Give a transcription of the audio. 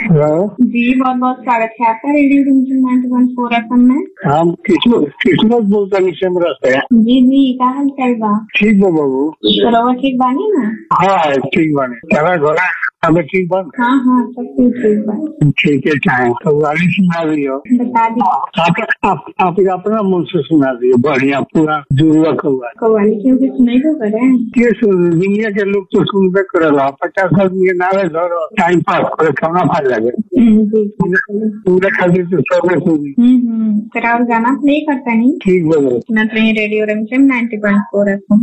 hello जी बहुत बहुत स्वागत है आपका radio division ninety one four F में हम किस्मत किस्मत बोलतानी सेमरा से जी जी का हाल चाल बा ठीक बा बाबू बरोबर ठीक बानी ना हाँ ठीक बाने तेरा घोड़ा हमें ठीक बन हाँ हाँ सब कुछ ठीक बा ठीक है चाहे तो गाड़ी सुना दियो बता दी आप आप आप अपना मन से सुना दियो बढ़िया पूरा जुड़वा कौआ कव्वाली क्यों कि सुनाई को करे के सुन दुनिया के लोग तो सुनबे करेला पचास आदमी के नारे धरो टाइम पास करे खाना खा लगे हम्म, जी हम्म पूरा खातिर तो सबे सुनी हम्म तेरा और गाना प्ले करता नहीं ठीक बा बाबू सुनत रही रेडियो रमचम नाइन्टी वन फोर एफ